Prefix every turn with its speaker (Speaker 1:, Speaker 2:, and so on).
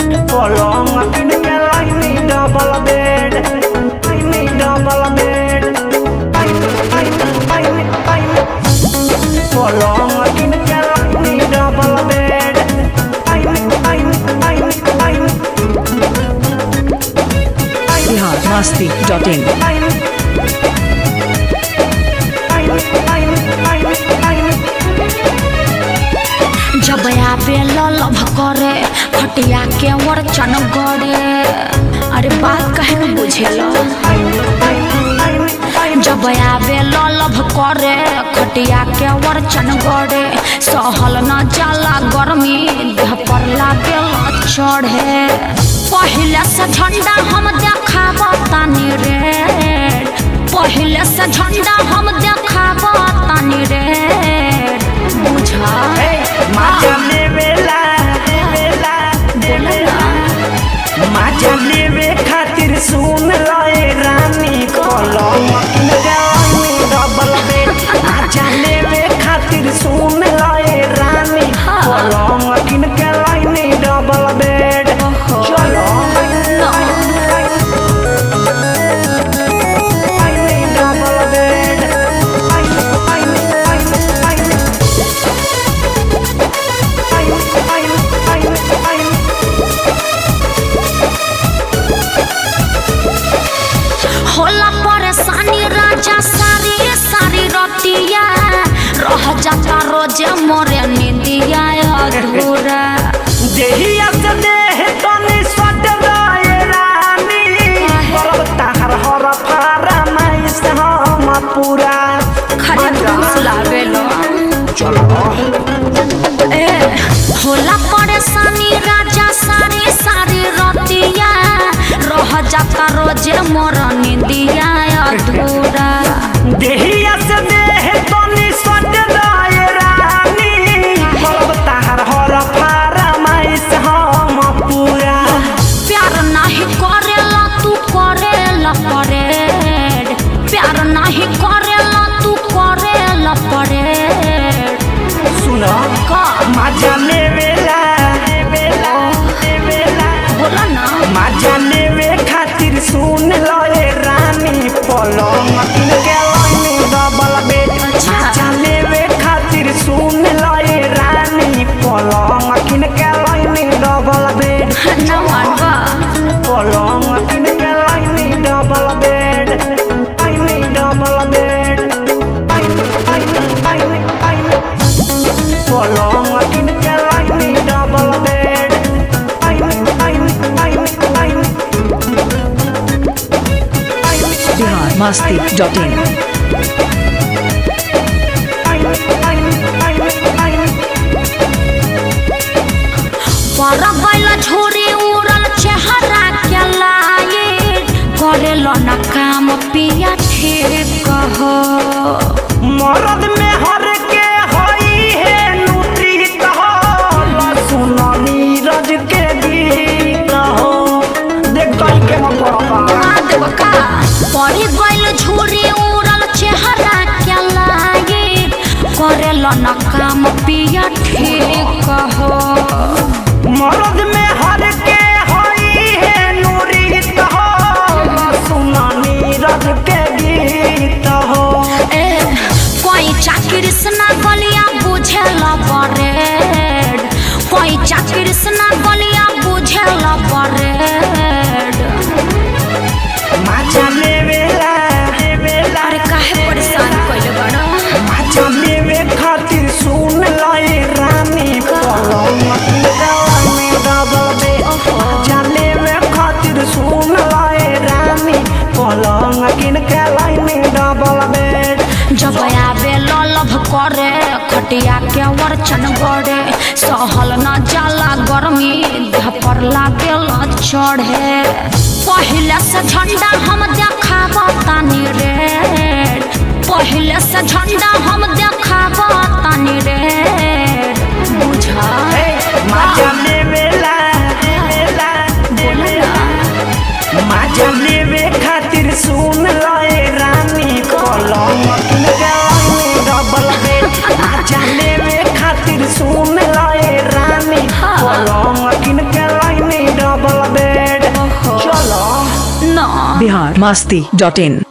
Speaker 1: पलंग किन के लाइनी डबल बेड लाइनी डबल बेड लाइनी लाइनी लाइनी लाइनी पलंग किन के लाइनी डबल बेड लाइनी लाइनी लाइनी लाइनी
Speaker 2: बिहार मस्ती डॉट इन
Speaker 1: लाइनी लाइनी लाइनी लाइनी लाइनी
Speaker 3: जब आवे ललभ करे खटिया के वरचन गड़े अरे बात कहे न बुझेल जब आवे ललभ करे खटिया के वरचन गड़े सहल न जाला गर्मी देह पर लागेल चढ़े पहिले से झंडा हम देखाब तानी रे पहिले से झंडा हम देखाब तानी रे बुझा
Speaker 1: माजा लेवेला लेवेला लेवेला माजा लेवे खातिर सुन लए रानी कलम किन जानी डबल बेड माजा लेवे खातिर सुन लए रानी कलम किन के लाइनी डबल बेड चलो लाइनी डबल बेड लाइनी लाइनी लाइनी लाइनी
Speaker 3: होला परेशानी राजा सारी सारी रतिया रह जाता रोजे मोरे निंदिया अधूरा
Speaker 1: देहिया से देह तनी सट गए रानी करब ताहर हर फारा माइस हम पूरा
Speaker 3: खरे घूस लावेलो
Speaker 1: चलो
Speaker 3: ए होला परेशानी राजा सारी सारी रतिया रह जाता रोजे मोर निंदिया अधूरा
Speaker 1: देहिया से देह तनी सट गए रानी करब ताहर हर फारा माइस हम पूरा
Speaker 3: प्यार नाही करेला तू करेला परेड प्यार नाही करेला तू करेला परेड
Speaker 1: सुन
Speaker 3: का
Speaker 1: मजा लेवेला लेवेला लेवेला
Speaker 3: बोला ना
Speaker 1: मजा लेवे खातिर सुन लए रानी पलंग किन के लाइनी डबल बेड
Speaker 3: अच्छा।
Speaker 1: मजा लेवे खातिर सुन लए रानी पलंग किन के लाइनी डबल बेड
Speaker 3: ना मानवा
Speaker 1: पलंग किन के लाइनी डबल बेड लाइनी डबल बेड लाइनी लाइनी लाइनी लाइनी पलंग किन के लाइनी डबल बेड लाइनी लाइनी लाइनी लाइनी
Speaker 2: बिहार मस्ती डॉट इन
Speaker 3: पर गैला झोरी उड़ल चेहरा के लाए करेला ना काम पिया ठीक कहो
Speaker 1: मरद में हर के हई है नूती कहो सुन नीरज के गीत हो देख कल के हम पड़बा
Speaker 3: पड़ी गइल झूरी उड़ल चेहरा के लागे करेला न काम पिया ठीक कहो
Speaker 1: मरद में हर के हई है नूरी कहो सुन नीरज के गीत हो
Speaker 3: ए कोई चाकरी सना गलिया बुझेल परेड कोई चाकरी सना गलिया बुझेल परेड
Speaker 1: माचा लेवेला लेवेला
Speaker 3: अरे काहे परेशान कइले बड़ो
Speaker 1: माचा लेवे खातिर सुन लए रानी पलंग में डबल बे माचा लेवे खातिर सुन लए रानी पलंग किन के लाइनी डबल बेड
Speaker 3: जब आवे ललभ करे खटिया के वरचन गड़े सहल न जाला गर्मी देह पर लागेल चढ़े पहिले से झंडा हम देखाब तानी रे पहिले से झंडा हम देखाब तानी रे बुझा
Speaker 1: माचा लेवेला लेवेला लेवेला माचा लेवे खातिर सुन लए रानी पलंग किन के लाइनी डबल बेड माचा लेवे खातिर सुन लए रानी पलंग किन के लाइनी
Speaker 3: ना
Speaker 2: बिहार मस्ती डॉट इन